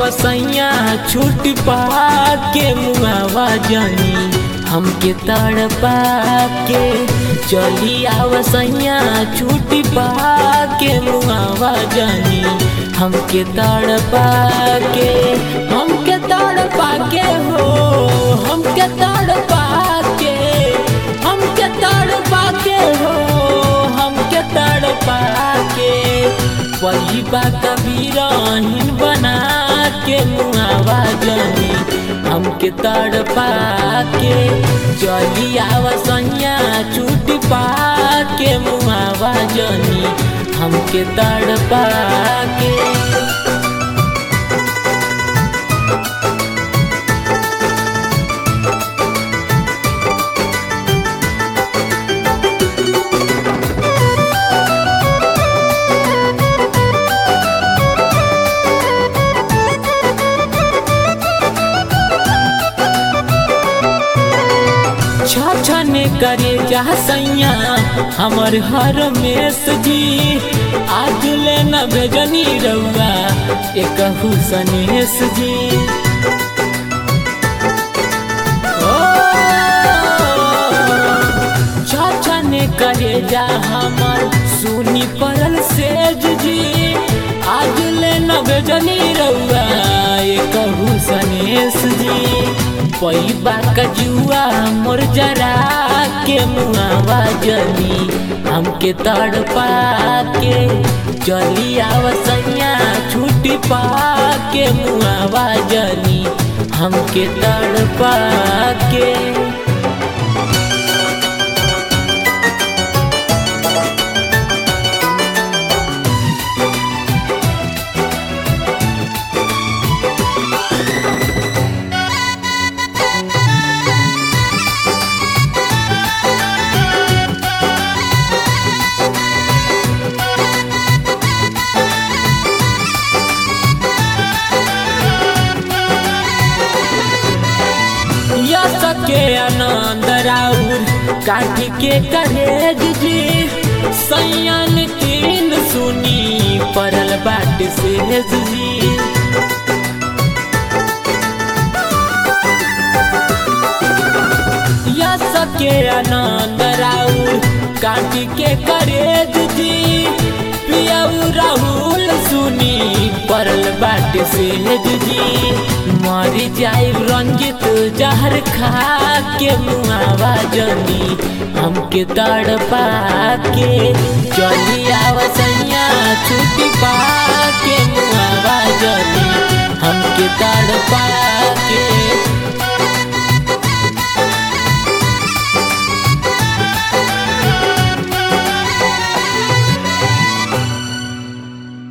आवसैया छूट पा के मुआवा जानी हमके तड़पा के चली आवसैया छूट पा के मुआवा जानी हमके तड़पा के हमके तड़पा के हो हमके तड़पा के हमके तड़पा के हो हमके तड़पा के पहिबा कबीरहीन बना के मुआवा जानी हमके तड़पा के चली आवसैया छूट पा के मुआवा जानी हमके तड़पा के छने करे जा सैया हमर हर मेस जी आज ले न भेजनी रउआ एक सनेस जी छने करे जा हमर सुनी पड़ल सेज जी आज ले न भेजनी रउआ एक सनेस जी पैबा कजुआ मोर जरा के मुआवा जली हमके तड़पा के चली आवसैया छूट पा के मुआवा जली हमके तड़पा के के आनंद राउर काट के करेज जी सैयन तीन सुनी परल बाट से जी या सके आनंद राउर काट के करेज जी पियाऊ राहुल सुनी परल बाट से जी मर जाए रंजित जहर खा के मुआवा जनी हमके तड़पा के चली आवसैया छुट्टी पा के मुआवा जनी हमके तड़पा